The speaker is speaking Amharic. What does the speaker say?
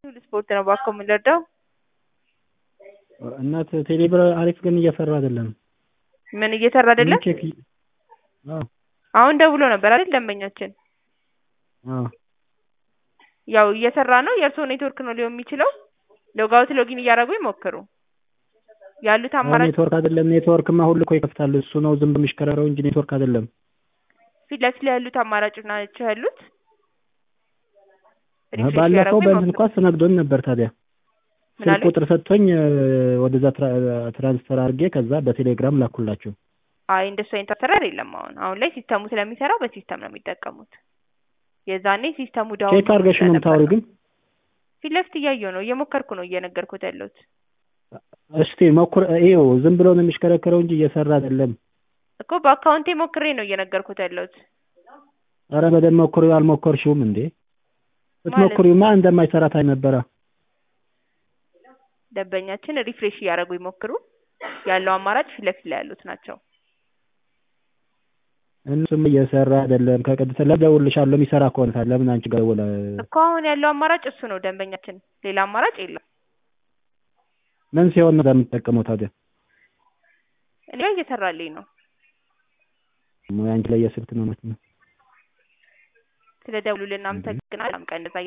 ስፖርት ነው እባክዎ የምንረዳው? እናት ቴሌብር አሪፍ ግን እየሰራ አይደለም። ምን እየሰራ አይደለም? ቼክ አዎ አሁን ደውሎ ነበር አይደል ደንበኛችን? አዎ ያው እየሰራ ነው። የእርስዎ ኔትወርክ ነው ሊሆን የሚችለው። ሎግ አውት ሎጊን እያደረጉ ይሞክሩ። ያሉት አማራጭ ኔትወርክ አይደለም። ኔትወርክማ ሁሉ እኮ ይከፍታል። እሱ ነው ዝም ብሎ የሚሽከረረው እንጂ ኔትወርክ አይደለም። ፊት ለፊት ላይ ያሉት አማራጮች ናቸው ያሉት። ሪፍሬሽ ባለፈው እያደረጉ በእንትን ይሞክሩ። እኮ አስተናግዶን ነበር። ታዲያ ምን ስልክ አሉኝ? ቁጥር ሰጥቶኝ ወደዛ ትራ- ትራንስፈር አድርጌ ከዛ በቴሌግራም ላኩላቸው። አይ እንደሱ አይነት አሰራር የለም። አሁን አሁን ላይ ሲስተሙ ስለሚሰራ በሲስተም ነው የሚጠቀሙት። የዛኔ ሲስተሙ ዳውን ቼክ አድርገሽ ነው የምታወሪው ግን? ፊት ለፊት እያየሁ ነው እየሞከርኩ ነው እየነገርኩት ያለሁት። እስቲ ሞክር። ይኸው ዝም ብሎ ነው የሚሽከረከረው እንጂ እየሰራ አይደለም። እኮ በአካውንቴ ሞክሬ ነው እየነገርኩት ያለሁት። ኧረ በደንብ ሞክሪው። አልሞከርሽውም እንዴ? ብትሞክሪውማ እንደማይሰራ ታይ ነበረ። ደንበኛችን ሪፍሬሽ እያደረጉ ይሞክሩ። ያለው አማራጭ ፊት ለፊት ላይ ያሉት ናቸው። እሱም እየሰራ አይደለም። ከቅድስት ለደውልልሻለሁ የሚሰራ ከሆነ ታዲያ ለምን አንቺ ጋር ደውለ እኮ አሁን ያለው አማራጭ እሱ ነው ደንበኛችን፣ ሌላ አማራጭ የለም። ምን ሲሆን ነው የምትጠቀመው ታዲያ? እኔ ጋር እየሰራልኝ ነው። አንቺ ላይ የስልክ ነው ማለት ነው። ስለ ደውሉልን አመሰግናለሁ። ቀን እንደዛ